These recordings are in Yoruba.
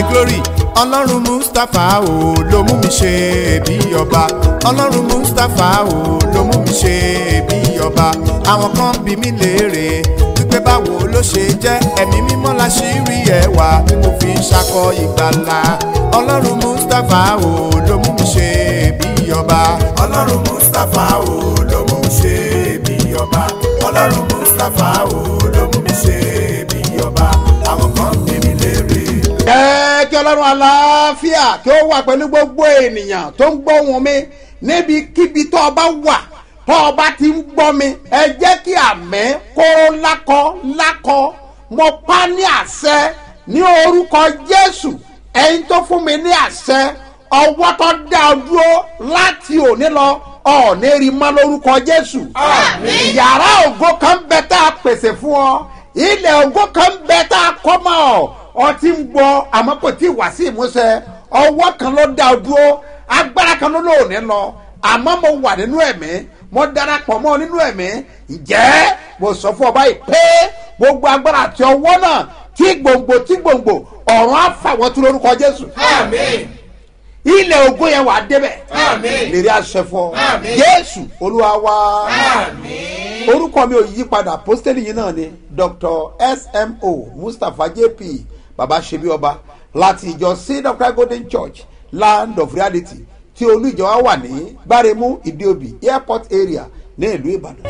glory ọlọ́run mustapha o ló mú mi ṣe bí ọba ọlọ́run mustapha o ló mú mi ṣe bí ọba àwọn kan bí mi léèrè wípé báwo ló ṣe jẹ́ ẹ̀mí mímọ́ la ṣì rí ẹwà tí mo fi ń ṣakọ ìgbàlà ọlọ́run mustapha o ló mú mi ṣe bí ọba ọlọ́run mustapha o ló mú mi ṣe bí ọba ọlọ́run mustapha o ló mú mi ṣe bí ọba àwọn kan bí mi léèrè. jẹ́ kí ọlọ́run aláfíà kí ó wà pẹ̀lú gbogbo ènìyàn tó ń gbóhùn mi níbikíbi tó o bá wà tó o bá ti ń gbọ́ mi ẹ jẹ́ kí àmẹ́ kó lákọ lákọ mo pa ní àṣẹ ní orúkọ jésù ẹ̀yin tó fún mi ní àṣẹ ọwọ́ tó dá ọ dúró láti òní lọ ọ̀ọ́nì rí mọ́ lórúkọ jésù Àmín. yàrá ògo kan bẹ tá a pèsè fún ọ ilẹ̀ ògo kan bẹ tá a kọ́ mọ́ ọ ọ ti ń gbọ́ àmọ́ kò tí ì wá sí ìmúṣẹ ọwọ́ kan ló dá ọ dúró agbára kan ló lóòní lọ àmọ́ mo wà nínú ẹ̀mí mo darapọ̀ mọ́ ọ nínú ẹ̀mí ǹjẹ́ mo sọ fún ọ báyìí pé gbogbo agbára àti ọwọ́ náà tí gbòǹgbò tí gbòǹgbò ọ̀run á fà wọ́n tún lórúkọ jésù Àmín. ilẹ̀ ògo yẹn wà á débẹ̀ Àmín. lèrè àṣẹ fún ọ Àmín. jésù olúwa wá Àmín. orúkọ mi ò yí padà pósítẹ́lì yìí náà ni dr smo mustapha jp baba ṣebi ọba láti ìjọ seed of christ golden church land of reality tí olú ìjọ wa wà ní gbáremú ìdíòbí airport area ní ìlú ìbàdàn.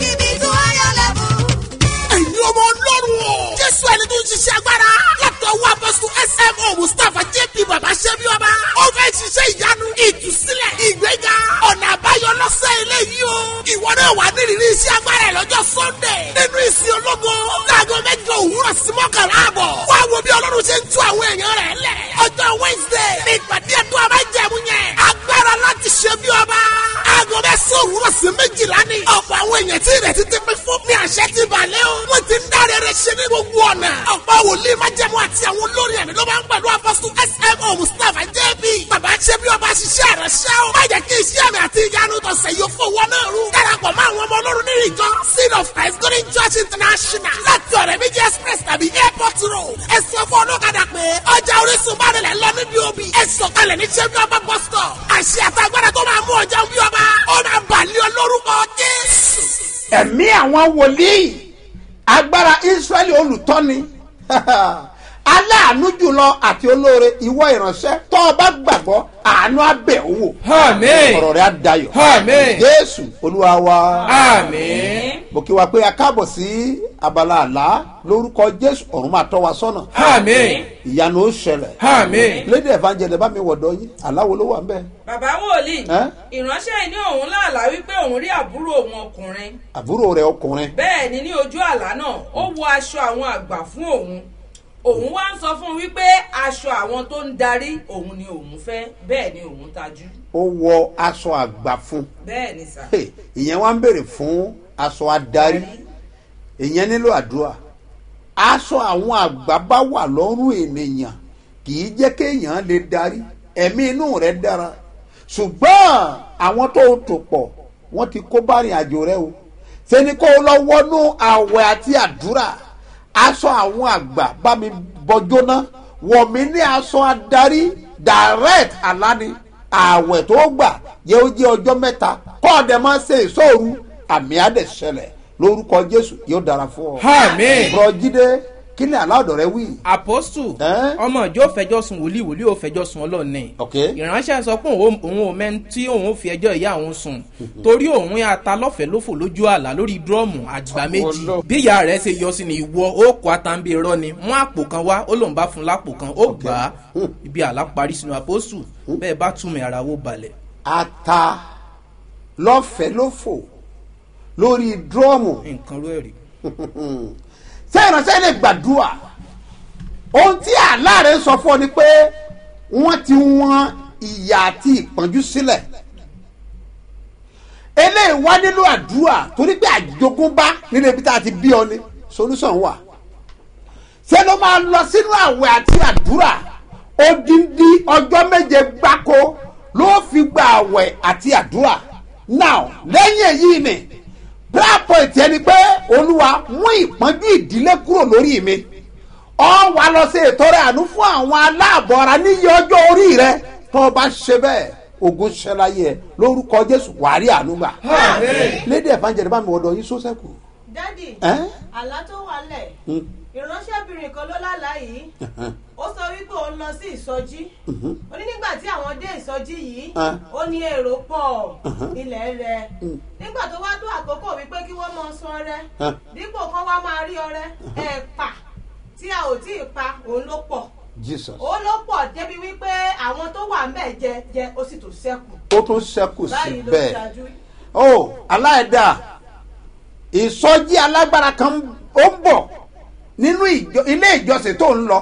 ẹ̀yin ọmọ ọlọ́run o. jésù ẹni tó ń ṣiṣẹ́ agbára. láti ọwọ́ apọ́sù smo mustapha jp baba ṣẹ́bi ọba. ó fẹ́ ṣiṣẹ́ ìyanu ìtúsílẹ̀ ìgbéga ọ̀nà àbáyọ lọ́sẹ̀ eléyìí o. ìwọ náà wà nírìírí iṣẹ́ agbára ẹ̀ lọ́jọ́ sunday. nínú ìsìn ológo. láago mẹ́jọ òwúrọ̀ sí mọ́kànlá àbọ̀. wá wo bí ọlọ́run ṣe ń tú àwọn èèyàn rẹ̀ lẹ̀. ọjọ́ wednesday ní ìpàdé ẹ̀tọ́ àbájẹ̀mú yẹn. agbára láti ṣe bí ọba. aago mẹ́sàn-án òwúrọ̀ sí méjìlá ni. ọ̀pọ̀ àwọn èèyàn tí ìrètí ti pín fún ní àṣẹ ti balẹ̀ o. wọ́n ti ń dáre rẹ̀ ṣe ní gbogbo ọ̀nà. ọ̀pọ̀ wòlíì májẹ̀mú àti àwọn olórin ẹ̀mí ló máa ń pẹ̀lú apọ́sù smo mustapha jb. bàbá ṣe bí ọba ṣiṣẹ́ rẹ̀ ṣẹ́ o. má jẹ́ kí iṣẹ́ mi àti ìyanu tọ̀sẹ̀ yóò fowó náà rú. darapọ̀ mọ́ àwọn ọmọ ọlọ́run nínú ìjọ seed of christ golden church international láti ọ̀rẹ́ méjì express tàbí airport road. ẹ sọ fún ọlọ́kadà pé ọjà orísun bá rẹ̀ lọ níbi òbí. ẹ sọ̀kalẹ̀ ní ṣẹ́bí ọba bus stop. àṣẹ àtàgbàdà tó máa mú ọjà bí ọba ó máa bàlẹ́ ọ lórúkọ jésù. ẹ̀mí àwọn wòlíì agbára israẹli olùtọ́ni aláàánú jùlọ àti olóore ìwọ ìránṣẹ́ tó o bá gbàgbọ́ àánú abẹ́ òwò Àmín. ọ̀rọ̀ rẹ̀ á dayọ̀ Àmín. jésù olúwa wa Àmín. mo kí wa pé a káàbọ̀ sí abala àlá lórúkọ jésù ọ̀run máa tọ́ wa sọ́nà Àmín. ìyanu ó ṣẹlẹ̀ Àmín. lédè evangelist bá mi wọ̀dọ̀ yín aláwo ló wà ń bẹ̀ bàbá wòlíì Ẹ́? ìránṣẹ́ yìí ní òun láàlá wípé òun rí àbúrò òun ọkùnrin àbúrò rẹ̀ ọkùnrin bẹ́ẹ̀ ni ní ojú àlá náà ó wọ aṣọ àwọn àgbà fún òun òun wá ń sọ fún un wípé aṣọ àwọn tó ń darí òun ni òun fẹ́ bẹ́ẹ̀ ni òun tajú ó wọ aṣọ àgbà fún bẹ́ẹ̀ ni sà. Hey, ìyẹn wá ń béèrè fún aṣọ adarí ìyẹn nílò àdúrà aṣọ àwọn àgbà bá wà lọ́rùn ènìyàn kì í jẹ́ kéèyàn lè darí ẹ̀mí inú rẹ̀ dára ṣùgbọ́n àwọn tó tò pọ̀ wọ́n ti kó bá rìn àjò rẹ o ṣe ni kó o lọ wọnú àwẹ̀ àti àdúrà aṣọ àwọn àgbà bá mi bọjóná wọ̀ mí ní aṣọ adarí direct alani àwẹ̀ tó gbà yẹ ó jẹ́ ọjọ́ mẹ́ta kọ́ ọ̀dẹ̀ máa ṣe ìṣòro àmì àdẹ̀ṣẹlẹ̀ lórúkọ jésù yóò dára fún ọ. Àmín. bùrọ̀ jíde kí ni aláàdọ̀ rẹ wí. apostu Ẹ́? ọmọ ìjọ fẹjọ sùn wòlíì wòlíì ò fẹjọ sùn ọlọ́ọ̀ni ok ìránṣẹ́ sọ pé òun òun ò mẹ́ni tí òun ò fi ẹjọ́ ìyá òun sùn torí òun yà ta lọ́fẹ̀ẹ́ lófò lójú àlá lórí dúrọ́ọ̀mù àgbà méjì Ọlọ́. bí ìyá rẹ̀ ṣe yọ sí ni ìwọ ó kó atambi irọ́ ni mú àpò kan wá ó lòun bá fún lápò kan ó gbà á ibi àlá parí sínú apostu bẹ́ẹ̀ bá túmọ̀ ara wo balẹ̀. ata lọ́fẹ̀ẹ́ ló fò lórí dúrọ́ọ̀mù nǹkan rú ẹ̀rí. ṣé ìránṣẹ́ lè gbàdúrà ohun tí àláàrẹ sọ fún ọ ni pé wọ́n ti wọ́n ìyà àti ìpọ́njú sílẹ̀ eléyìí wá nílò àdúrà torí pé àjogúnbá nínú ibi tá a ti bí ọ ni solution wà ṣé ló máa lọ sínú àwẹ̀ àti àdúrà odindi ọjọ́ méje gbáko ló fi gba àwẹ̀ àti àdúrà now lẹ́yìn èyí ni prayer point ẹni pé olúwa mú ìpọ́njú ìdílé kúrò lórí mi ọ wà lọ sí ìtọrẹ àánú fún àwọn aláàbọ̀ ara níyì ọjọ́ orí rẹ tó o bá ṣe bẹ́ẹ̀ ogun ṣẹláyé ẹ lórúkọ jésù wàá rí àánú gbà. lédè evangelist bá mi wọ́dọ̀ yín sọ́sẹ́kù. dádì ẹ́ àlá tó wà lẹ̀ Hmm. ìránṣẹ́bìnrin kan ló lálàá yìí ó sọ wípé òun lọ sí ìsọjí ó ní nígbà tí àwọn dé ìsọjí yìí Ah. ó ní èrò pọ̀ ilẹ̀ rẹ̀ nígbà tó wá tó àkókò wípé kí wọ́n máa sun ọrẹ Ah. dípò kan wá máa rí ọrẹ ẹ̀pà tí a ò tí ì pa òun ló pọ̀ jesus ó ló pọ̀ débi wípé àwọn tó wà ń bẹ̀ jẹ jẹ ó sì tó sẹ́kù ó tún ṣẹ́kù báyìí ló síbẹ̀. ṣáájú ó aláìda ìsọjí alágbára kan ó ń bọ̀ nínú ìjọ- ilé ìjọsìn tó ń lọ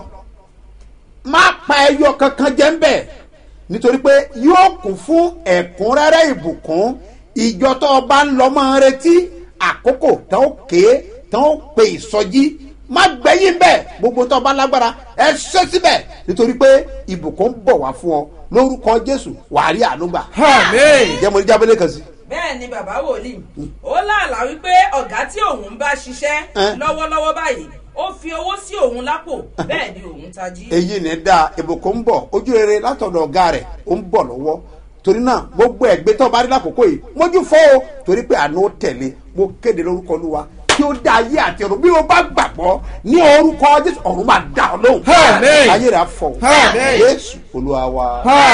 má pa ẹyọ kankan jẹ́ ń bẹ̀ nítorí pé yóò kún fún ẹ̀kúnrẹ́rẹ́ ìbùkún ìjọ tó o bá ń lọ máa ń retí àkókò tó ń ké tó ń pe ìsọjí má gbẹ̀yìn bẹ́ẹ̀ gbogbo tó o bá lágbára ẹ ṣe síbẹ̀ nítorí pé ìbùkún ń bọ̀ wá fún ọ lórúkọ jésù wàá rí àánú gbà. Àmín. jẹ́ mo ní jábẹ́lẹ́ kan sí. bẹ́ẹ̀ ni bàbá wòlíì ó láàlá wípé ọ̀gá tí òun ń bá ṣiṣẹ́ Ẹ́. lọ́wọ́lọ́wọ́ báyìí ó fi owó sí òun lápò bẹ́ẹ̀ ni òun tají. èyí ni dáa ìbùkún ń bọ̀ ojú rere látọ̀dọ̀ ọ̀gá rẹ̀ ó ń bọ̀ lọ́wọ́ torí náà gbogbo ẹ̀gbẹ́ tó bá rí lákòókò yìí mójú fọ́ o torí pé àná ó tẹ̀lé mo kéde lórúkọ olúwa kí ó dá ayé àti ọ̀run bí o bá gbàgbọ́ ní orúkọ jésù ọ̀run máa dá ọ lóhùn Àmín. ayé rẹ̀ á fọ̀ Àmín. jésù olúwa wa.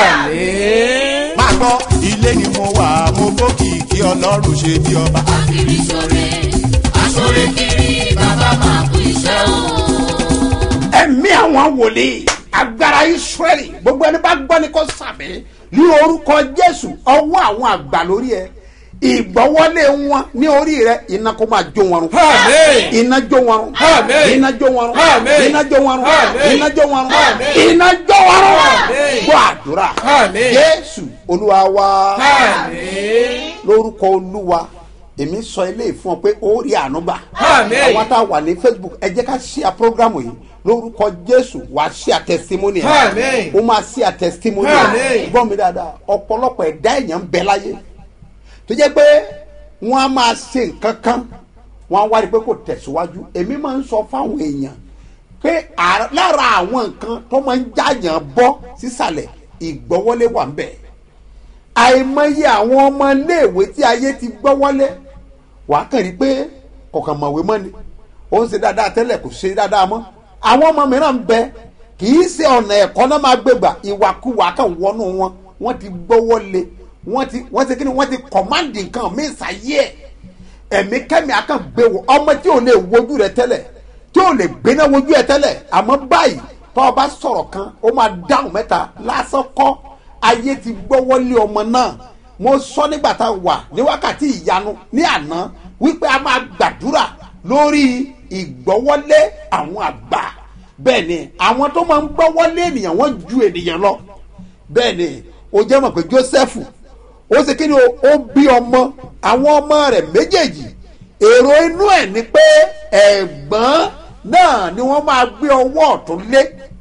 Àmín. máa gbọ́ ilé ni mo wà mo bókìkí ọlọ́run ṣe bí ọba. kiri sore asore kiri bàbá máa kú iṣẹ́ o. ẹ̀mí àwọn wòlíì agbára israẹli gbogbo ẹni bá gbọ́ ni kò sàmì ní orúkọ jésù ọwọ́ àwọn àgbà lórí ẹ ìgbọ́wọ́lé wọn ní orí rẹ iná kó máa jó wọn run Àmín. iná jó wọn run Àmín. iná jó wọn run Àmín. iná jó wọn run Àmín. iná jó wọn run Àmín. iná jó wọn run Àmín. gbọ́ àdúrà Àmín. jésù olúwa wa Àmín. lórúkọ olúwa èmi sọ eléyìí fún ọ pé ó rí àánú gbà Àmín. àwọn tá a wà ní facebook ẹ jẹ́ ká ṣíà programu yìí lórúkọ jésù wà á ṣíà testimony ẹ̀ Àmín. ó máa ṣíà testimony Àmín. ẹ̀ gbọ́ mi dáadáa ọ̀pọ̀lọpọ̀ ẹ̀dá èèyàn ń bẹ láyé tó jẹ́ pé wọ́n á máa ṣe nǹkan kan wọ́n á wá rí i pé kò tẹ̀síwájú èmi máa ń sọ fáwọn èèyàn pé à- lára àwọn nǹkan tó máa ń jáyàn bọ́ sísàlẹ̀ ìgbọ́wọ́lé wà ń bẹ̀ àìmọye àwọn ọmọ iléèwé tí ayé ti gbọ́wọ́lé wàá kàn rí pé kọ̀ọ̀kan mọ̀wé mọ́ ni ó ń ṣe dáadáa tẹ́lẹ̀ kò ṣe dáadáa mọ́ àwọn ọmọ mìíràn ń bẹ kì í ṣe ọ̀nà ẹ̀kọ́ náà máa gbégbà ìwàkuwà kan wọnú wọn wọ́n ti gbọ́wọ́lé wọ́n ti wọ́n ti kí ni wọ́n ti kọ̀máǹdì nǹkan míì sáyé ẹ̀ ẹ̀mí kẹ́mi akàn gbé wọ ọmọ tí ò lè wojú rẹ tẹ́lẹ̀ tí ò lè gbéná wojú ẹ tẹ́lẹ̀ àmọ́ báyìí tọ́ ọ bá sọ̀rọ̀ kan ó máa dáhùn mẹ́ta lásán kọ́ ayé ti gbọ́wọ́lé ọmọ náà mo sọ nígbà tá a wà ní wákàtí ìyanu ní àná wípé a máa gbàdúrà lórí ìgbọ́wọ́lé àwọn àgbà bẹ́ẹ̀ ni àwọn tó máa ń gbọ́wọ́lé ènìyàn wọ́n ju ènìyàn lọ bẹ́ẹ̀ ni o jẹ́ mọ̀ pé jósẹ́fù ó ṣe kí ni o ó bí ọmọ àwọn ọmọ rẹ̀ méjèèjì èrò inú ẹ̀ ni pé ẹ̀gbọ́n náà ni wọ́n máa gbé ọwọ́ ọ̀tún lé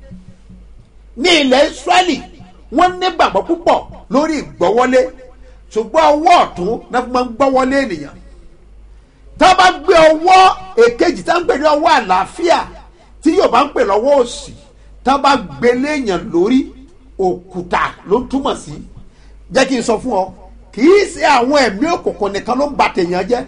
ní ilẹ̀ israẹli wọ́n nígbàgbọ́ púpọ̀ lórí ìgbọ́wọ́lé ṣùgbọ́n ọwọ́ ọ̀tún náà fi máa ń gbọ́wọ́lé ènìyàn tá a bá gbé ọwọ́ èkejì tá a ń pè ní ọwọ́ àlàáfíà tí yóò bá ń pè lọ́wọ́ òsì tá a bá gbé léèyàn lórí òkúta ló ń túmọ̀ sí jẹ́ kí n sọ fún ọ kì í ṣe àwọn ẹ̀mí òkùnkùn nìkan ló ń ba tèèyàn jẹ́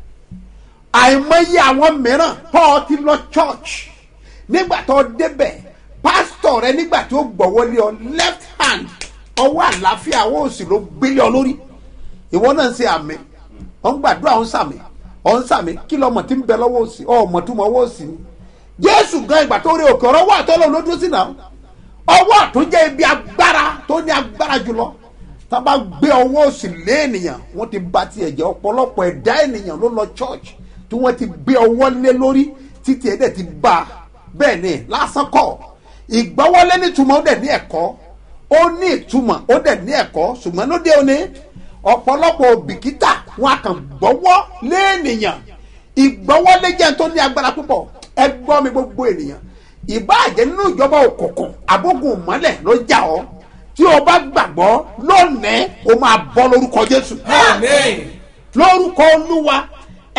àìmọye àwọn mìíràn tó o ti lọ church nígbà tó o débẹ̀ pásítọ̀ rẹ nígbà tí ó gbọ̀wọ́lé ọ left hand ọwọ́ àlàáfíà ọwọ́ òsì ló gbélé ọ lórí ìwọ náà ń ṣe àmì ọ̀ ń gbàdúrà ọ̀ ń sàmì ọ̀ ń sàmì kí lọ́mọ tí ń bẹ lọ́wọ́ òsì ọ̀ mọ̀ tó mọ ọwọ́ òsì ni jésù gan ìgbà tó rí òkè ọ̀rọ̀ wà tó lọ́wọ́ ló dúró sí náà ọwọ́ àtún jẹ́ ibi agbára tó ní agbára jùlọ tá a bá gbé ọwọ́ òsì lé ènìyàn wọ́n ti ba tiẹ̀ jẹ́ ọ̀pọ̀lọpọ̀ ẹ̀dá ènìyàn ló lọ church tí wọ́n ti gbé ọwọ́ lé lórí títí ẹ̀ dẹ̀ ti bá a bẹ́ẹ̀ ni lásán kọ́ ìgbọ́wọ́lé nítumọ̀ ó dẹ̀ ní ẹ̀kọ́ ó ní ìtumọ̀ ó dẹ̀ ní ẹ̀kọ́ ṣùgbọ́n lóde òní ọ̀pọ̀lọpọ̀ òbíkítà wọn a kàn gbọ́wọ́ lé ènìyàn ìgbọ́wọ́lé jẹ́ tó ní agbára púpọ̀ ẹ gbọ́ mi gbogbo ènìyàn ìbáàjẹ́ nínú ìjọba òkùnkùn àbógun mọ́lẹ̀ ló jà ọ́ tí o bá gbàgbọ́ lónìí o máa bọ́ lórúkọ jésù Àmín. lórúkọ olúwa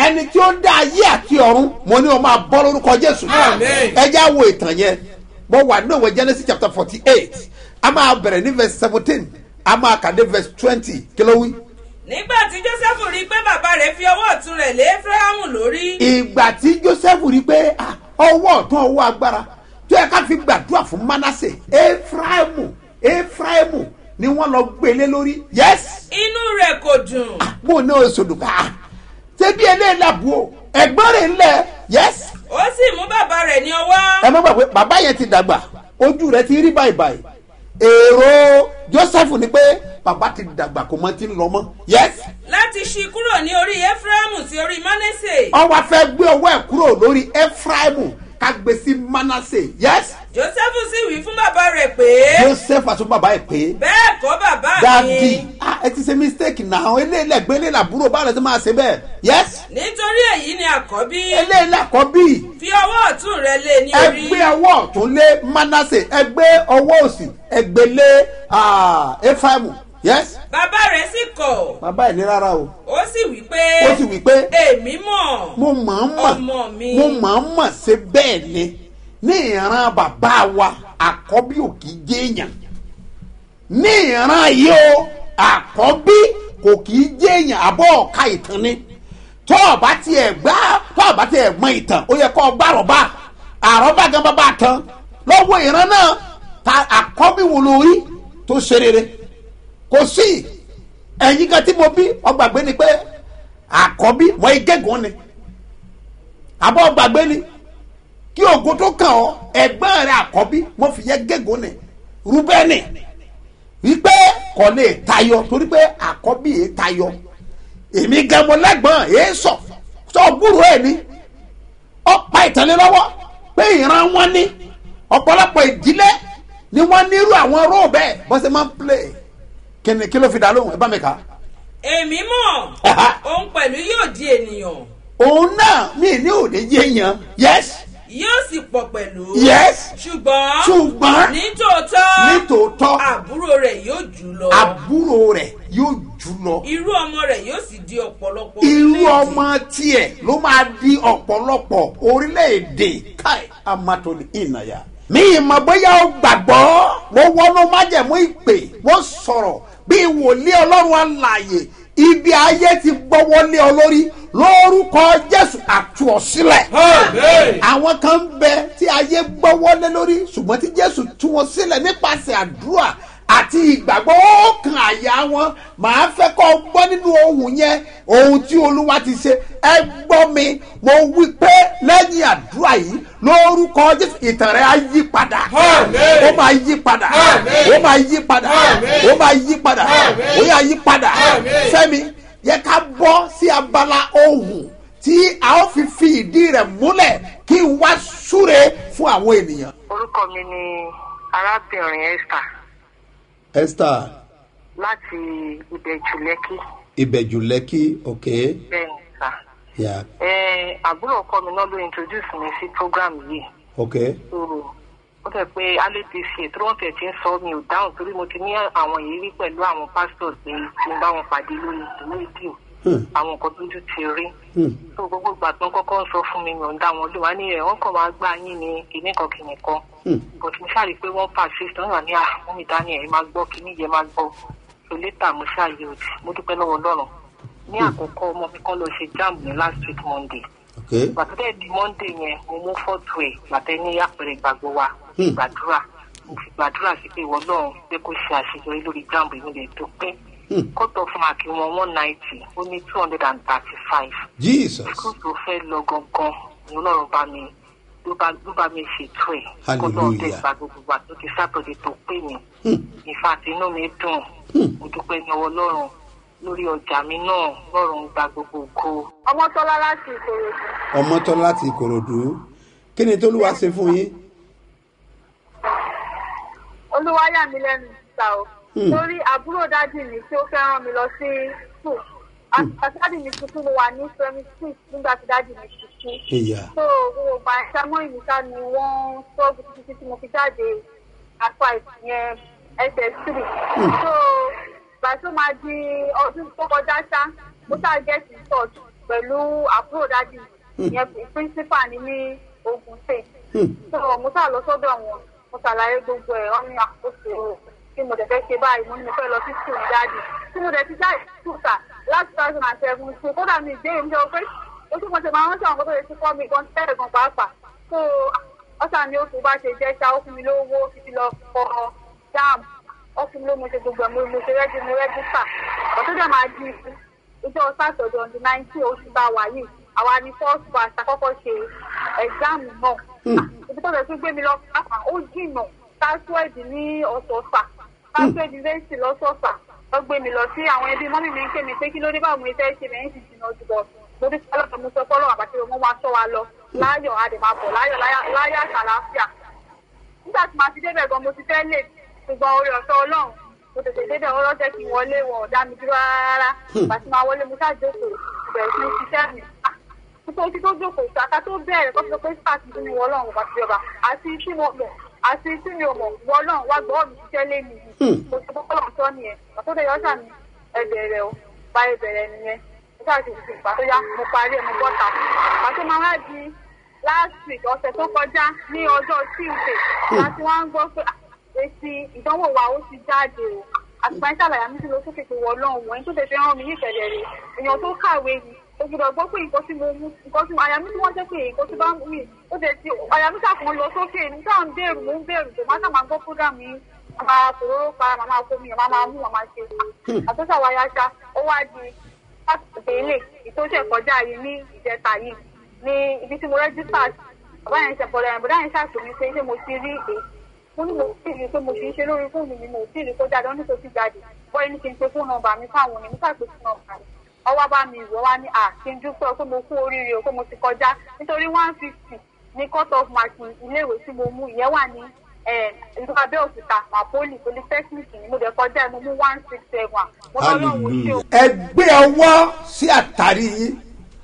ẹni tí ó dá ayé àti ọ̀run mo ní o máa bọ́ lórúkọ jésù Àmín. ẹ já wo ìtàn yẹn mo wà nínú ìwé genesis chapter forty eight a máa bẹ̀rẹ̀ ní verse seventeen a máa kà dé verse twenty kí ló wí. nígbà tí joseph rí i pé bàbá rẹ̀ fi ọwọ́ ọ̀tún rẹ̀ lé efraimu lórí ìgbà tí joseph rí pé ah, ọwọ́ ọ̀tún ọwọ́ agbára tó yẹ ká fi gbàdúrà fún manasse efraimu efraimu ni wọ́n lọ gbélé lórí yes inú rẹ̀ kò dùn bó ní oṣù dùn ká ṣé bí eléyìí làbú o ẹ̀gbọ́n rẹ̀ ń lẹ̀ yes ó sì mú bàbá rẹ̀ ní ọwọ́ ẹ má gbàgbé bàbá yẹn ti dàgbà ojú rẹ̀ ti rí báyìí báyìí èrò joseph ni pé bàbá ti dàgbà kò mọ ti ń lọ mọ́ yes láti ṣí kúrò ní orí efraimu sí orí manase ọwọ́ afẹ́ gbé ọwọ́ ẹ̀ kúrò lórí efraimu ká gbé sí manasse yes joseph sì wí fún bàbá rẹ̀ pé joseph àti bàbá ẹ̀ pé bẹ́ẹ̀ kọ́ bàbá dadi mi ah ẹ ti ṣe mistake náà eléyìí ẹgbẹ́ eléyìí àbúrò báwo lẹ ti máa ṣe bẹ́ẹ̀ yes nítorí èyí ni àkọ́bí eléyìí àkọ́bí fi ọwọ́ ọ̀tún rẹ̀ lé ní orí ẹgbẹ́ ọwọ́ ọ̀tún lé manasse ẹgbẹ́ ọwọ́ òsì ẹgbẹ́ lé ah, efraimu yes bàbá rẹ̀ sì kọ̀ bàbá ẹ̀ ní rárá o ó sì wí pé ó sì wí pé èmi mọ̀ mo máa ń mọ̀ ọmọ mi mo máa ń mọ̀ ṣe bẹ́ẹ̀ ni ní ìran bàbá wa àkọ́bí ò kì í jẹ́ èèyàn ní ìran yìí o àkọ́bí kò kì í jẹ́ èèyàn àbọ̀ ọ̀ka ìtàn ni tó o bá tiẹ̀ gbá tó o bá tiẹ̀ mọ ìtàn ó yẹ kó o gbá àrọ́bá àrọ́bá gan bá bá tán lọ́wọ́ ìran náà ta àkọ́bí wo lórí tó ṣe rere kò sí ẹ̀yin kan tí mo bí ọgbàgbé ni pé àkọ́bí wọ́n igégùn ni àbọ̀ gbàgbé ni kí ogun tó kàn ọ́ ẹ̀gbọ́n rẹ̀ àkọ́bí wọ́n fi yẹ gégùn ni rúbẹ́nì wípé kò lè tayọ torí pé àkọ́bí yẹn tayọ èmi gan mo lẹ́gbọ́n èé sọ sọ gbúrò ẹ̀ ni ọ̀pá ìtàlẹ́ lọ́wọ́ pé ìran wọn ní ọ̀pọ̀lọpọ̀ ìdílé ni wọ́n nírú àwọn róò bẹ́ẹ̀ bọ́sẹ̀ máa ń play kí ni kí ló fi dá lóhùn ẹ bá mi kà á èmi mọ̀ Aha. òun pẹ̀lú yóò di ènìyàn òun náà mi ní òde yéèyàn yes yóò sì pọ̀ pẹ̀lú yes ṣùgbọ́n ṣùgbọ́n nítòótọ́ nítòótọ́ àbúrò rẹ̀ yóò jù lọ àbúrò rẹ̀ yóò jù lọ irú ọmọ rẹ̀ yóò sì di ọ̀pọ̀lọpọ̀ irú orílẹ̀-èdè. ọmọ tiẹ̀ ló máa di ọ̀pọ̀lọpọ̀ orílẹ̀-èdè káì amatoli ìnàyà. mi ìmọ̀ bóyá o gbàgbọ́ mo wọnú májẹ̀mú ìpè mo sọ̀rọ̀ bí wòlíì ọlọ́run alààyè ibi ayé ti gbọ́wọ́lé ọ lórí lórúkọ jésù àtú ọ sílẹ̀ Amen. àwọn kan ń bẹ tí ayé gbọ́wọ́lé lórí ṣùgbọ́n tí jésù tú wọn sílẹ̀ nípasẹ̀ àdúrà àti ìgbàgbọ́ ó kan àyà wọn màá fẹ́ kọ́ ọ gbọ́ nínú ohun yẹn ohun tí olúwa ti ṣe ẹ gbọ́ mi mo wí pé lẹ́yìn àdúrà yìí lórúkọ jésù ìtàn rẹ̀ á yí padà Àmín. ó máa yí padà Àmín. ó máa yí padà Àmín. ó máa yí padà Àmín. ó yà yí padà Àmín. fẹ́mi yẹ ká bọ́ sí abala ohun tí a ó fi fi ìdí rẹ̀ múlẹ̀ kí n wá súre fún àwọn ènìyàn. orúkọ mi ni arábìnrin esther esther láti ìbẹ̀jù lẹ́kì ìbẹ̀jù lẹ́kì ok bẹ́ẹ̀ ni sà. yà ẹ àbúrò ọkọ mi náà ló introduce mi sí program yìí ok so ó tẹ̀ pé alẹ́dc tí wọ́n tẹ̀ ti ń sọ mi ò dáhùn torí mo ti ní àwọn ìrírí pẹ̀lú àwọn pastors pé tí n bá wọn pàdé lórí rédíò Hmm. àwọn nǹkan tójú ti rí Hmm. so gbogbo ìgbà tó ń kọ́kọ́ ń sọ fún mi yàn ń dá wọn lò wá ní ẹ̀ wọ́n kàn máa gbá yín ní kinní kan kinní kan Hmm. but mo ṣáà rí i pé wọ́n persist wọ́n wà ní à wọ́n mi dání ẹ̀ máa gbọ́ kinní yẹn máa gbọ́ so later mo ṣáà yẹ òdì mo dúpẹ́ lọ́wọ́ ọlọ́run ní àkọ́kọ́ ọmọ mi kan lọ ṣe jam ní last week monday ok gbàtọ́ dẹ̀ di monday yẹn mo mú fọ́tò ẹ̀ gbàtẹ́ ní àpẹẹrẹ ìgbàgbọ́ wa Hmm. gbàdúrà mo fi gbàdúrà sí pé ìwọ náà pé kó ṣe àṣeyọrí lórí jamb ìmúlẹ̀ tó pé Hmm. kọ́tọ̀ fún àkí wọn one ninety ó ní two hundred and thirty five jesus school tó fẹ́ lọ gangan ni ọlọ́run bá mi ló bá ló bá mi ṣètò ẹ̀ kọ́tọ̀ Hallelujah. dẹ̀ gba gbogbo wa tó ti sátọ̀dẹ̀ tó pè mí Hmm. ìfàtí inú mi dùn Hmm. mo dúpẹ́ ní ọwọ́ ọlọ́run lórí ọjà mi náà lọ́rùn gba gbogbo ògo. ọmọ tọ́lá láti ìkòròdú. ọmọ tán láti ìkòròdú kí ni tólúwa ṣe fún yín. olúwa yà mí lẹ́nu ìta o Hmm. lórí àbúrò dádì mi tí ó fẹ́ rán mi lọ sí school àti dádì mi tuntun mo wà ní primary six nígbà tí dádì mi ti kú ìyá so gbogbo ìgbà ìṣàmọ́ ìmísà ni wọ́n sọ́ọ̀bù títí tí mo fi jáde apá ìyẹn ss three so ìgbà tó máa di ọdún tó kọjá ṣá mo ṣáà get in touch pẹ̀lú àbúrò dájú ìyẹn principal ní ní ogun state so mo sá lọ sọ́dọ̀ wọn mo ṣàlàyé gbogbo ẹ̀ wọ́n ní àkóso tí mo dẹ̀ fẹ́ ṣe báyìí mo ní mo fẹ́ lọ sí school ní dájú tí mo dẹ̀ ti jáde school sà láti two thousand and seven so kódà mi ìbéèrè mi jẹ́ pé ó tún mo ṣe máa rántí àwọn kótó lè ti kọ́ mi gan tẹ́lẹ̀ gan pàápàá so ọ̀sà ni oṣù bá ṣe jẹ́ ṣá ó fún mi lówó títí lọ kọ jáàmù ó fún mi lówó mo ṣe gbogbo ẹ̀ mo mo ṣe rẹ́jú mo rẹ́gísítà ọ̀tún dẹ̀ máa di ìjọ sátọ̀dọ̀ on the nineteen oṣù tá a wà yìí àwa ni first class àkọ́kọ́ ṣe ẹ̀gbáàmù náà ibi tó lè tún gbé mi lọ pàápàá ó jìnnà pásíwẹ́ẹ̀dì ní ọ̀sọ̀ọ̀sà pásíwẹ́ẹ̀dì lẹ́sìn lọ́sọ̀ọ̀sà lọ gbé mi lọ sí àwọn ẹbí mọ́mí mi ń pè mí pé kí ló dé báwo mo fẹ́ ṣe lẹ́yìn sì jìnnà jù lọ mo dé sọ́lọ́ mo sọ fọ́lọ́ àbàtì mo máa sọ wa lọ láyọ̀ a dẹ̀ máa bọ̀ láyọ̀ láyọ̀ àtàlàáfíà nígbà tí màá ti débẹ̀ gan mo ti fẹ́ lè ṣùgbọ́n orí ọ̀fẹ́ ọlọ́run mo tètè débẹ̀ wọ́n lọ́jọ́ kí n wọlé wọn ò dá mi dúró rárá ìgbà tí màá wọlé mo ṣàjókòó ìbẹ̀rẹ̀ sí ní ṣiṣẹ́ mi nítorí tó jókòó ìṣàkà tó bẹ̀rẹ̀ kó fi pé sáàtì tí mi wọ ọlọ́run bá ti jọba àti tí mo mọ̀ àti tí mi ò mọ̀ wọ ọlọ́run wá gbọ́ mi ṣiṣẹ́ lé mi yìí mo ti kọ́kọ́ lọ́n tọ́ nìyẹn àtúndé yọ sàmì ẹbẹ̀rẹ̀ o bá ẹbẹ̀rẹ̀ nìyẹn mo ṣáà ti fi ìgbà tó yá mo parí ẹ̀ mo bọ́ta àti máa wá di last week ọ̀sẹ̀ tó kọjá ní ọjọ́ tuesday láti wá ń gbọ́ pé èsì ìdánwò wa ó ti jáde o àtìgbà ń ṣàlàyé mi sí lọ sókè pé wọ ọlọ́run wọ̀nyí tó tẹ̀sẹ̀ rán mi ní ìṣẹ̀lẹ̀ rẹ̀ èèyàn tó kàwé yìí o gbọ́dọ̀ gbọ́ pé nǹkan tí mo mú nǹkan tí mo àyà mi tí wọ́n jẹ́ pé nǹkan tí bá ń wí ó tẹ̀ sí àyà mi ṣàkóso lọ sókè ní sáà ń bẹ̀rù mo ń bẹ̀rù tó má sàmà gbọ́ program yìí màmá kòróró pa màmá kómi màmá máa mú màmá ṣe àtúnṣe àwọn ayáṣá ó wá di pásítọ̀ ilé ìtòṣẹ̀ kọjá yìí ní ìjẹta yìí ní ibi tí mo rẹ́jísítà bàbá yẹn ṣe bọ̀dọ̀ yẹn bọ̀dọ̀ yẹn ṣàtúnmí pé ṣé mo ti rí èyí mo ní mo sì rí i pé mo ṣe ń ṣe lórí fóònù mi mo sì rí i kó jáde wọn ní kò sí jáde bọ́ọ̀ ní kí n pe fóònù nọmba mi fáwọn ní mo ṣàpè fóònù nọmba mi ọwọ́ bá mi ìwọ́ wá ní à kí n dúpẹ́ pé mo kú oríire o pé mo ti kọjá nítorí one fifty ní cut off mark iléèwé tí mo mú ìyẹn wà ní ìlú abẹ́òkúta mapoli polytechnic ni mo dẹ̀ kọjá mo mú one six seven mo lọ́lọ́run ṣe o. ẹ gbé ọwọ́ sí àtàrí yín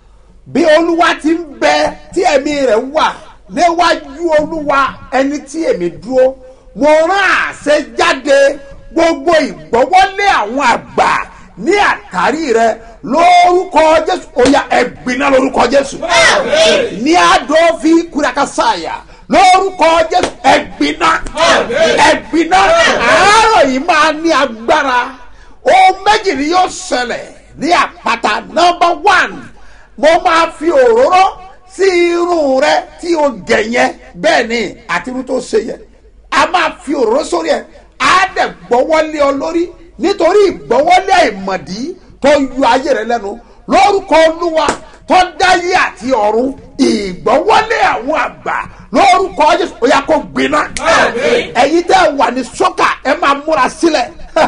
bí olúwa ti ń bẹ tí ẹ̀mí rẹ̀ wà níwájú olúwa ẹni tí èmi dúró mo rán àṣẹ jáde gbogbo ìgbọ́wọ́lé àwọn àgbà ní àtàrí rẹ lórúkọ jésù oya ẹgbìnà lórúkọ jésù ní àdófi kúrakásàyà lórúkọ jésù ẹgbìnà ẹgbìnà àárọ̀ yìí máa ní agbára ohun méjì ni yóò ṣẹlẹ̀ ní àpáta nọmba one mo máa fi òróró sí irun rẹ tí o gẹ̀ yẹn bẹ́ẹ̀ ni àti irun tó ṣe yẹn a máa fi òróró sórí ẹ á dẹ̀ gbọ́wọ́lé ọ lórí nítorí ìgbọ́wọ́lé àìmọ̀dí tó yọ ayé rẹ lẹ́nu lórúkọ olúwa tó dáyé àti ọ̀run ìgbọ́wọ́lé àwọn àgbà lórúkọ jésù ó yà kó gbiná ẹ̀yin tẹ́ wà ní sọ́kà ẹ máa múra sílẹ̀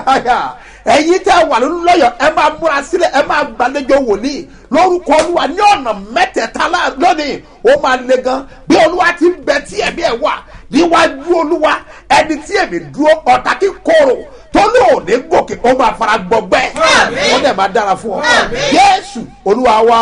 ẹ̀yin tẹ́ wà nínú lọ́yọ̀ ẹ máa múra sílẹ̀ ẹ máa gbàlejò wòlíì lórúkọ olúwa ní ọ̀nà mẹ́tẹ̀ẹ̀ta lónìí ó máa le gan bí olúwa ti ń bẹ tí ẹ̀mí ẹ̀ wà níwájú olúwa ẹni tí èmi dúró ọ̀tá kí kóró tó lóòní gòkè ó máa fara gbọgbẹ́ ó dẹ̀ máa dára fún ọ yéésù olúwa wá.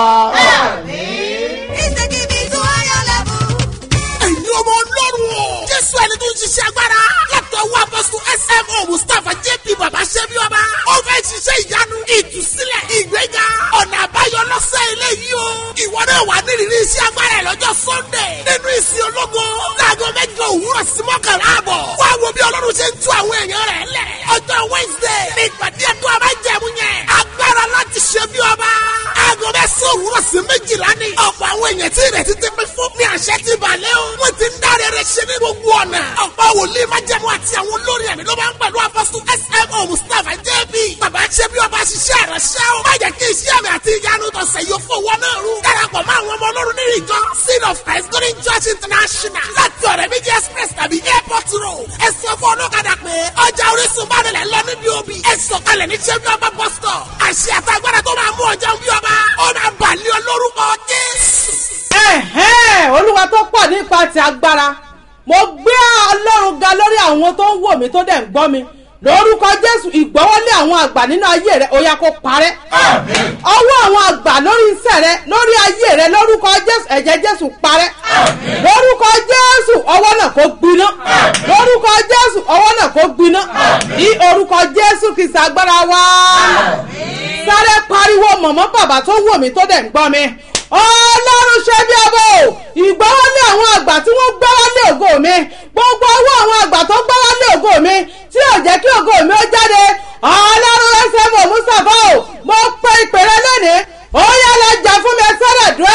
ẹ̀yin ọmọ ọlọ́run o. jésù ẹni tó ń ṣiṣẹ́ agbára. látọ̀ wá apọ́sù smo mustapha jp baba ṣẹ́bi ọba. ó fẹ́ ṣiṣẹ́ ìyanu ìtúsílẹ̀ ìgbéga ọ̀nà àbáyọ lọ́sẹ̀ eléyìí o. ìwọ náà wà nírìírí iṣẹ́ agbára ẹ̀ lọ́jọ́ sunday. nínú ìsìn ológo. láago mẹ́jọ òwúrọ̀ sí mọ́kànlá àbọ̀. wá wo bí ọlọ́run ṣe ń tú àwọn èèyàn rẹ̀ lẹ̀. ọjọ́ wednesday ní ìpàdé ẹ̀kọ́ abájẹ̀mú yẹn. agbára láti ṣe bí ọba. aago mẹ́sàn-án òwúrọ̀ sí méjìlá ni. ọ̀pọ̀ àwọn èèyàn tí ìrètí ti pín fún ní àṣẹ ti balẹ̀ o. wọ́n ti ń dáre rẹ̀ ṣe ní gbogbo ọ̀nà. ọ̀pọ̀ wòlíì májẹ̀mú àti àwọn olórin ẹ̀mí ló máa ń pẹ̀lú apọ́sù smo mustapha jb. bàbá ṣe bí ọba ṣiṣẹ́ ìránṣẹ́ o. má jẹ́ kí iṣẹ́ àmì àti ìyanu tọ̀sẹ̀ yóò fowó náà rú. darapọ̀ mọ́ àwọn ọmọ ọlọ́run nínú ìjọ seed of christ golden church international. láti ọ̀rẹ́ méjì express tàbí airport road. ẹ sọ fún ọlọ́kadà pé ọjà orísun bá nílẹ̀ lọ níbi òbí. ẹ sọ̀kalẹ̀ ní ṣe bí ọba bus stop. àṣẹ àtàgbàdà tó máa mú ọjà bí ọba. ó máa bàlẹ́ ọ lórúkọ jésù. ẹ̀hẹ́n olúwa tó pọ̀ nípa ti agbára mo gbé ọlọ́run ga lórí àwọn tó ń wò mí tó dẹ̀ ń gbọ́ mi lórúkọ jésù ìgbọ́wọ́lé àwọn àgbà nínú ayé rẹ ó yá kó parẹ́ ọwọ́ àwọn àgbà lórí iṣẹ́ rẹ lórí ayé rẹ lórúkọ jésù ẹ̀jẹ̀ jésù parẹ́ lórúkọ jésù ọwọ́ náà kó gbiná lórúkọ jésù ọwọ́ náà kó gbiná ní orúkọ jésù kìí ṣàgbára wá. sáré pariwo mọ̀mọ́ bàbá tó wò mí tó dẹ̀ ń gbọ́ mi ọlọ́run ṣe bí ọbọ̀ ìgbọ́wọ́lé àwọn àgbà tí wọ́n gbọ́wọ́lé ògo mi gbogbo owó àwọn àgbà tó gbọ́wọ́lé ògo mi tí ò jẹ́ kí ògo mi ó jáde ọlọ́run ẹsẹ̀ mọ̀ mùsàfà o mo pe ìpèrè lónìí ó yá lọ jà fún mi sọ́dọ̀ dùn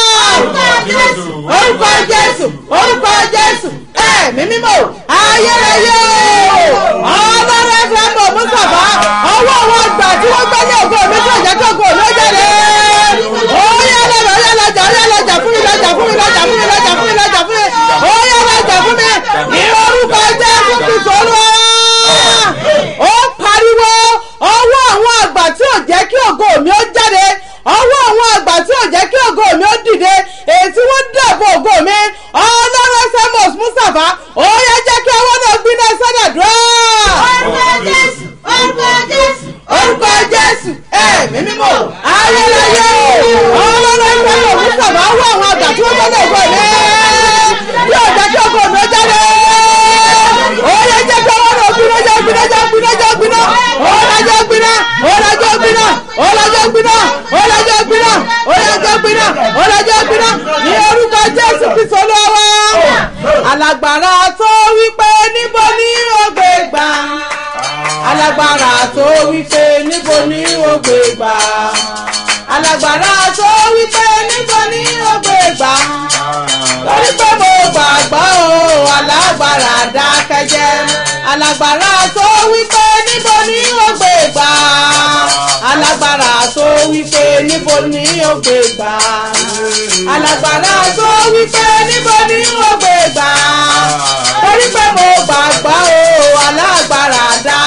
orúkọ jésù orúkọ jésù ẹ̀mí mímọ́ ayérayé ọlọ́run ẹsẹ̀ mọ̀ mùsàfà ọwọ́ àwọn àgbà tí wọ́n gbọ́lé ògo mi tí ò jẹ́ kí ògo mi ó jáde ó yá lọ́jà ó yá lọ́jà ó yá lọ́jà fún mi lọ́jà fún mi lọ́jà fún mi lọ́jà fún mi lọ́jà fún mi ó yá lọ́jà fún mi ní orúkọ jésù kristu olúwa ó pariwo ọwọ́ àwọn àgbà tí ò jẹ́ kí ògo mi ó jáde ọwọ́ àwọn àgbà tí ò jẹ́ kí ògo mi ó dìde èyí tí wọ́n dàbò ògo mi ọlọ́run samos mustapha ó yá jẹ́ kí ọwọ́ náà gbiná sọ́dọ̀dúrà. orúkọ jésù orúkọ jésù orúkọ jésù ẹ̀mí mímọ́ ayẹyẹ ọlọ́run samos mustapha ọwọ́ àwọn àgbà tí wọ́n gbọ́dọ̀ ògo mi yóò jẹ́ kí ògo mi ó jáde ó yá jẹ́ kí ọwọ́ náà gbiná jẹ́ gbiná jẹ́ gbiná jẹ́ gbiná ọlọ́jọ́ gbiná ọlọ́jọ́ gbiná ọlọ́jọ́ gbiná ọlọ́jọ́ gbiná ọlọ́jọ́ gbiná ọlọ́jọ́ gbiná ní orúkọ jésù kristu olówó alágbára tó wípé níbo ni ó gbé gbà alágbára tó wípé níbo ni ó gbé gbà alágbára tó wípé níbo ni ó gbé gbà lórí pé mo gbàgbọ́ o alágbára dákẹ́jẹ́ alágbára tó wípé níbo ni ó gbé gbà alágbára tó wípé níbo ni ó gbé gbà alágbára tó wípé níbo ni ó gbé gbà lórí pé mo gbàgbọ́ o alágbára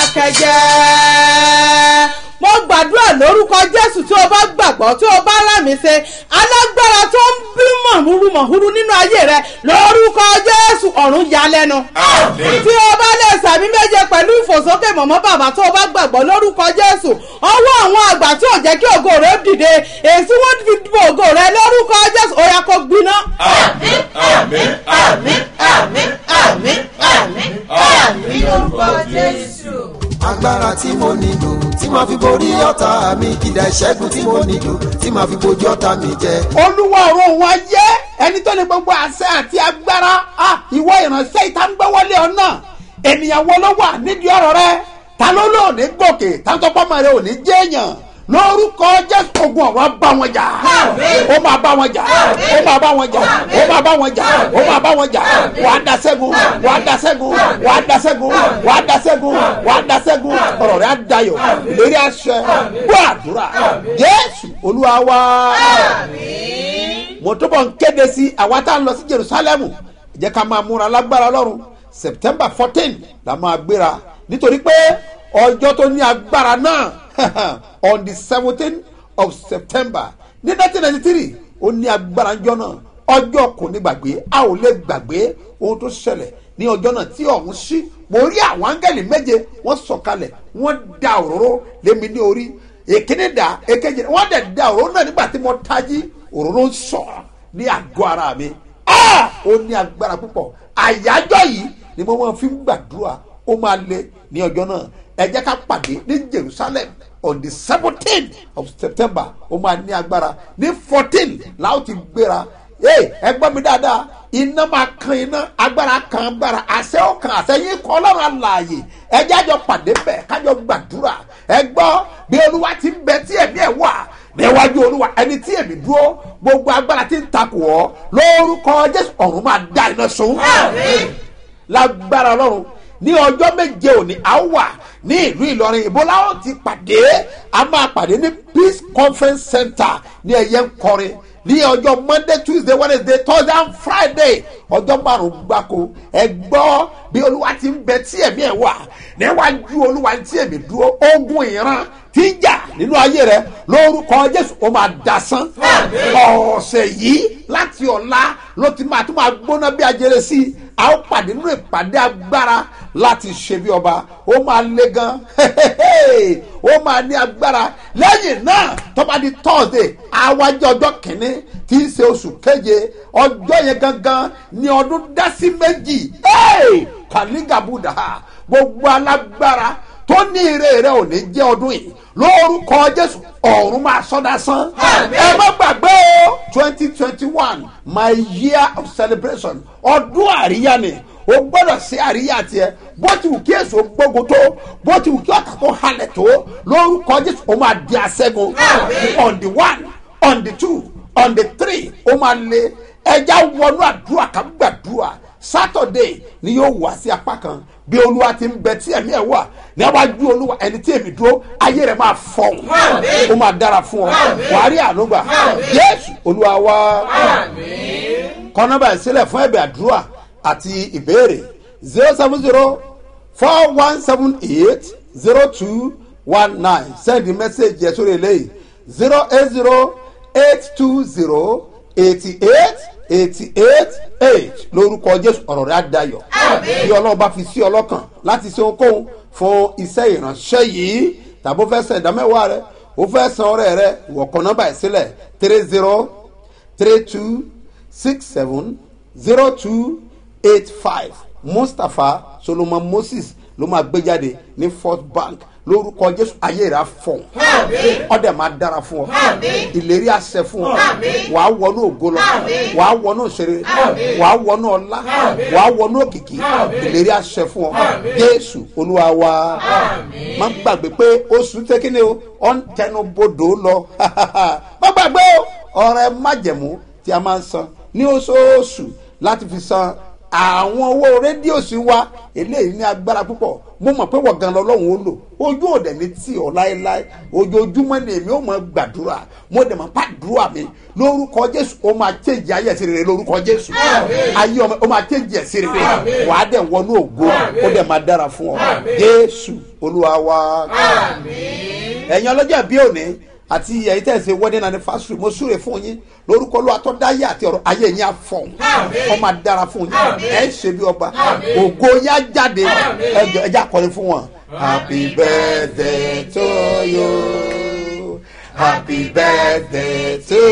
dákẹ́jẹ́ mo gbàdúrà lórúkọ jésù tí o bá gbàgbọ́ tí o bá rámì ṣe alágbára tó ń bí mọ̀húrú mọ̀húrú nínú ayé rẹ lórúkọ jésù ọ̀run ya lẹ́nu. tí o bá lè sàmì méje pẹ̀lú ìfòsókè mọ̀mọ́ bàbá tó o bá gbàgbọ́ lórúkọ jésù ọwọ́ àwọn àgbà tí ò jẹ́ kí ògo rẹ dìde èsì wọn fi bo ògo rẹ lórúkọ jésù ó yá kó gbiná. àmín àmín àmín àmín àmín àmín àmín lórúkọ jésù agbára tí mo nílò tí màá fi borí ọ̀tá mi ìdá ìṣẹ́gun tí mo nílò tí màá fi bojú ọ̀tá mi jẹ. olúwa ọ̀run wa jẹ́ ẹni tó ní gbogbo àṣẹ àti agbára ah, ìwọ ìránṣẹ́ ìta ń gbẹ́wọ́lé ọ̀nà ènìyàn wo ló wà nídìí ọ̀rọ̀ rẹ ta ló lò ní gòkè tàǹtọ́pọ́mọ rẹ ò ní jẹ́yàn lórúkọ jésù ogun ọ̀rọ̀ bá wọn jà ó máa bá wọn jà ó máa bá wọn jà ó máa bá wọn jà ó máa bá wọn jà wàá da sẹ́gun wàá da sẹ́gun wàá da sẹ́gun wàá da sẹ́gun wàá da sẹ́gun ọ̀rọ̀ rẹ̀ á dayọ̀ ìlérí àṣẹ gbọ́ àdúrà jésù olúwa wá mo túbọ̀ ń kéde sí àwa tá a lọ sí jerusalem jẹ́ ká máa múra lágbára ọlọ́run september fourteen la máa gbéra nítorí pé ọjọ́ tó ní agbára náà on the seventeen of september ní nineteen ninety three ó ní agbára ńjọ́ náà ọjọ́ kò ní gbàgbé a ò lè gbàgbé ohun tó ṣẹlẹ̀ ní ọjọ́ náà tí ọ̀hún sí mo rí àwọn áńgẹ́lì méje wọ́n sọ̀kalẹ̀ wọ́n da òróró lémi ní orí èkíní dà èkejì wọ́n dẹ̀ da òróró náà nígbà tí mo tají òróró ń sọ̀ ní àgọ́ ara mi ó ní agbára púpọ̀ àyájọ́ yìí ni mo máa fi ń gbàdúrà ó máa le ní ọjọ́ náà ẹ jẹ́ ká pàdé ní jerusalem on the seventeen of september ó máa ní agbára ní fourteen láwọn ti gbéra ẹ gbọ́ mi dáadáa iná máa kan iná agbára kan agbára àṣẹ ó kan àṣẹ yín kọ́ ọlọ́run àlàyé ẹ jẹ́ àjọ pàdé bẹ́ẹ̀ kájọ gbàdúrà ẹ gbọ́ bí olúwa ti ń bẹ tí ẹ̀mí ẹ̀ wà níwájú olúwa ẹni tí èmi dúró gbogbo agbára tí ń takò ọ lórúkọ jésù ọ̀run máa da iná sun lágbára ọlọ́run ní ọjọ́ méje òní a wà ní ìlú ìlọrin ìbólá ó ti pàdé a máa pàdé ní peace conference center ní ẹ̀yẹ ńkọrin ní ọjọ́ monday tuesday wednesday thursday and friday ọjọ́ márùn-ún gbáko ẹ gbọ́ bí olúwa ti ń bẹ tí ẹ̀mí ẹ̀ wà níwájú olúwa tí èmi dúró ogun ìran tí ń jà nínú ayé rẹ lórúkọ jésù ó máa dasán ọ̀sẹ̀ yìí láti ọ̀la ló ti máa tún máa gbóná bí ajere sí i a ó pàdé nínú ìpàdé agbára láti ṣe bí ọba ó máa le gan ó máa ní agbára lẹ́yìn náà tó bá di thursday àwájọ ọjọ́ kìíní tí í ṣe oṣù keje ọjọ́ yẹn gangan ní ọdún dásí méjì kàlígàbùdà gbogbo alágbára tó ní ire rẹ ò ní jẹ́ ọdún yìí lórúkọ jésù ọ̀run máa sọ́dá sán ẹ má gbàgbé o twenty twenty one my year of celebration ọdún àríyá ni o gbọ́dọ̀ sí àríyá tiẹ̀ bó ti wù kí èso gbógun tó bó ti wù kí ọ̀tà tó halẹ̀ tó lórúkọ jésù o máa di aṣẹ́gun on the one on the two on the three o máa lé ẹja wọnú àdúrà ká gbàdúrà saturday ni yóò wá sí apá kan bí olúwa ti ń bẹ tí ẹ̀mí ẹ̀ wà níwájú olúwa ẹni tí èmi dúró ayé rẹ̀ máa fọ̀hún ó máa dára fún ọ wàá rí ànúgbà jésù olúwa wá kọ́nọ́bà ìsílẹ̀ fún ẹ̀bẹ̀ àdúrà àti ìbéèrè zero seven zero four one seven eight zero two one nine send the message yẹn sórí eléyìí zero eight zero eight two zero eighty eight eighty eight eight lórúkọ jésù ọ̀rọ̀ rẹ̀ á dayọ̀ bí ọlọ́run bá fi sí ọlọ́kàn láti ṣe ohunkóhun fún iṣẹ́ ìránṣẹ́ yìí tàbí ó fẹ́ san ìdámẹ́wàá rẹ̀ ó fẹ́ san ọrẹ rẹ̀ wọ̀kọ̀ nọ́mbà ẹ̀ sílẹ̀ three zero three two six seven zero two eight five mustapha solomon moses ló máa gbé jáde ní first bank lórúkọ jésù ayé rà fọ ọdẹ máa dára fún ọ ìlérí àṣẹ fún ọ wàá wọnú ògo lọ wàá wọnú òṣèré wàá wọnú ọlá wàá wọnú òkìkí ìlérí àṣẹ fún ọ jésù olúwa wa má gbàgbé pé oṣù tẹkínní o ọ ń tẹnu bodò lọ má gbàgbé o ọrẹ májẹmú tí a máa ń san ní oṣooṣù láti fi san àwọn owó rédíò sí wa eléyìí ní agbára púpọ̀ mo mọ̀ pé wọ́n gan lọ́lọ́run ó lò ojú òde ní tì ọ́ láéláé ojoojúmọ́ ni èmi ó mọ̀ gbàdúrà mo dẹ̀ mọ̀ pàdúrà mi lórúkọ jésù ó máa tẹ̀jì ayé ẹ̀sìn rere lórúkọ jésù ayé ọmọ ó máa tẹ̀jì ẹ̀sìn rere wà á dẹ̀ wọnú ògo ó dẹ̀ máa dára fún ọ jésù olúwa wa ẹ̀yin ọlọ́jà bí òní àti ẹ̀yin tẹ̀ ṣe wedding anniversary mo súre fún yín lórúkọ ló atọ́dáyé àti ọ̀rọ̀ ayé yín àfọ̀n ọ máa dára fún yín ẹ̀ ń ṣe bí ọba ògo yín á jáde ẹjọ ẹjẹ akọrin fún wọn. happy birthday to you happy birthday to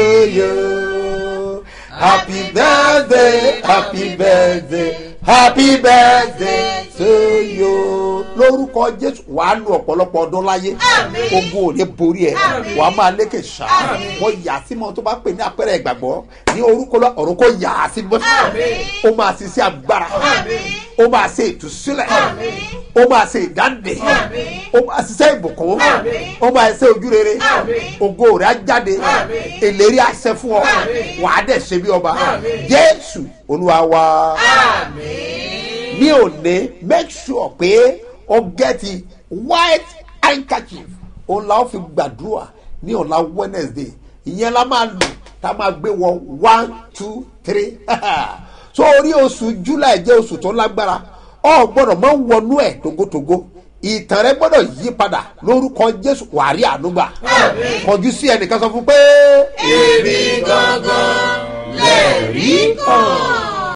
you happy birthday happy birthday happy birthday to you lórúkọ jésù wàá lu ọ̀pọ̀lọpọ̀ ọdún láyé ogun ò ní borí ẹ wàá máa lékè ṣá wọ́n yà á sí mọ́ tó bá pè ní àpẹẹrẹ ìgbàgbọ́ ní orúkọ lọ ọ̀run kò yà á sí mọ́ ó máa ṣe sí agbára ó máa ṣe ìtúsílẹ̀ ó máa ṣe ìdáǹdè ó máa ṣiṣẹ́ ìbùkún ó máa ṣe ojúrere ògo rẹ̀ á jáde ìlérí àṣẹ fún ọ wàá dẹ̀ ṣe bí ọba jésù olúwa wa ní òní make sure pé o get white handkerchief òun la ó fi gbàdúrà ní ọ̀la wednesday ìyẹn la máa lò tá a máa gbé wọ one two three so orí oṣù july jẹ́ oṣù tó lágbára ọ gbọ́dọ̀ máa ń wọnú ẹ̀ togotogo ìtàn rẹ gbọ́dọ̀ yí padà lórúkọ jésù wàrí ànúgbà kọjú sí ẹnìkan sọ fún pé. èmi gangan lè rí kan.